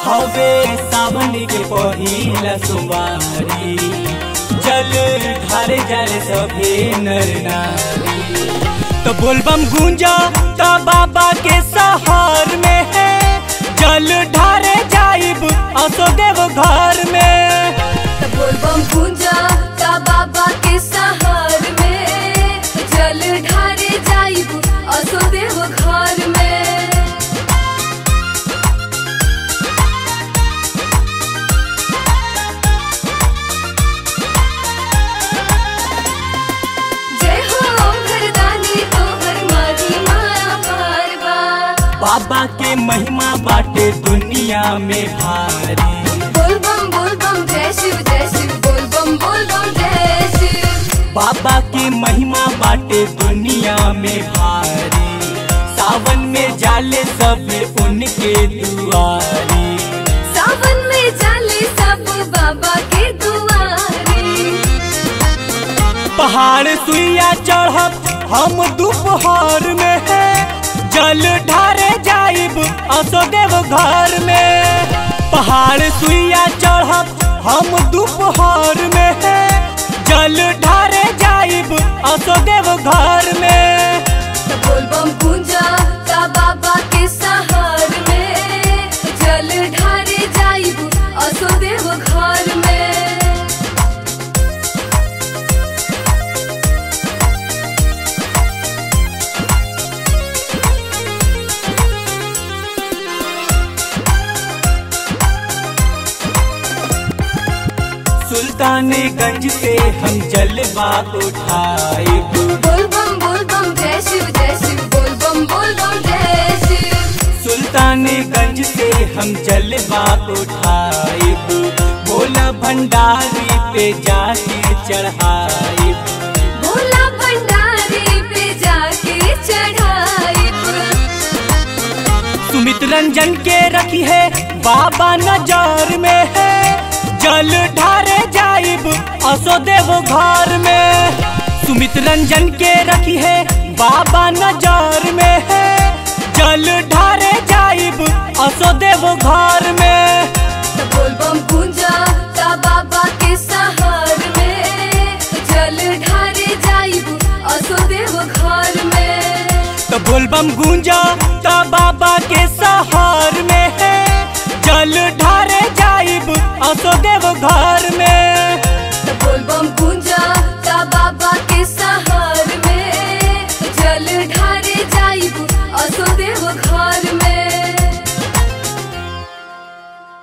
हवे सावन के पहिला सुमारी जल ढारे जाले सभे नर नारी तो बोलबम गूंजा तो बाबा के सहार में है जल ढारे जाइब असो देव घर में बोलबम पूजा का बाबा के सहार में जल ढारे जाइब असो देव घर में जय हो घरदानी तोहर माटी माया पारवा बाबा के महिमा बाटे दुनिया में भारी बोलबम बोलबम जय शिव जय शिव बोलबम बोलबम जय शिव बाबा के महिमा बाटे दुनिया में भारी सावन में जाले सब उनके दुआरी सावन में जाले सब बाबा के दुआरे पहाड़ सुइया चढ़ब हम दोपहर में है जल ढारे जाइब असो देव घर में पहाड़ सुइया चढ़ब हम दोपहर में है जल ढारे जाइब असो देव घर में बोलबम पूजा का बाबा के सहार में जल ढारे जाइब असो देव घर में सुल्तानगंज से हम जलवा उठाइब बोलबम बोलबम जय शिव जय शिव बोलबम बोलबम जय शिव सुल्तानगंज से हम जलवा उठाइब भोला भंडारी पे जाके चढ़ाइब भोला भंडारी पे जाके चढ़ाइब सुमित रंजन के रखी है बाबा नजर में है जल ढारे जाइब असो देव घर में सुमित रंजन के रखी है बाबा नजर में है जल ढारे जाइब असो देव घर में बोलबम पूजा का बाबा के सहार में जल ढारे जाइब असो देव घर में तो बोलबम गूंजा तो बाबा के सहार में है जल ढारे जाइब असो देव घर में बोलबम पूजा का बाबा के सहार में जल ढारे जाइब असो देव घर में